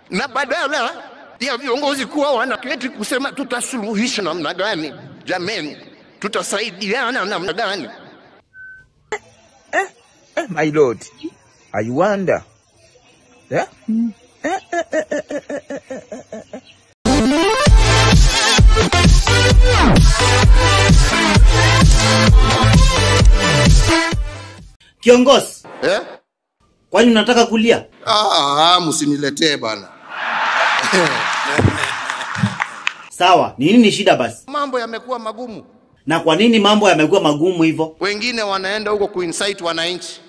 na badala ya viongozi kuwa wanaketi kusema tutasuluhisha namna gani, jameni, tutasaidiana namna gani? Eh, my lord, I wonder. Yeah? Kiongozi, Eh? kwani unataka kulia? Ah, ah, msiniletee bana. Sawa, ni nini shida basi? Mambo yamekuwa magumu, Na kwa nini mambo yamekuwa magumu hivyo? wengine wanaenda huko kuinsight wananchi.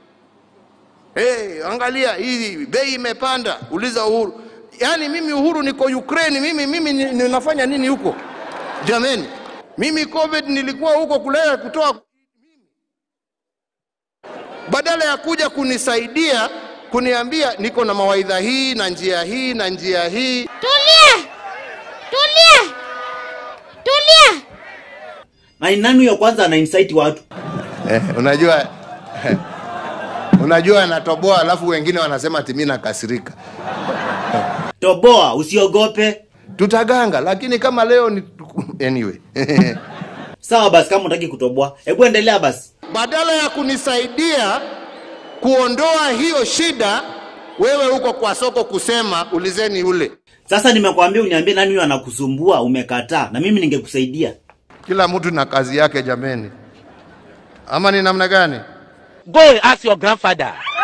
Hey, angalia hii bei imepanda, uliza Uhuru. Yaani mimi Uhuru niko Ukraine, mimi mimi ni- ninafanya nini huko? Jameni, mimi COVID nilikuwa huko kulea kutoa badala ya kuja kunisaidia kuniambia niko na mawaidha hii na njia hii na njia hii. Tulia! Tulia! Tulia! Na ni nani huyo kwanza ana insight watu? Eh, unajua unajua anatoboa, alafu wengine wanasema ati mimi nakasirika. Toboa, usiogope. Tutaganga, lakini kama leo ni anyway. Sawa basi, kama unataki kutoboa, hebu endelea basi. Badala ya kunisaidia kuondoa hiyo shida, wewe uko kwa soko kusema ulizeni ule. Sasa nimekwambia uniambie nani huyo anakusumbua, umekataa, na mimi ningekusaidia. Kila mtu na kazi yake jameni, ama ni namna gani? Go and ask your grandfather.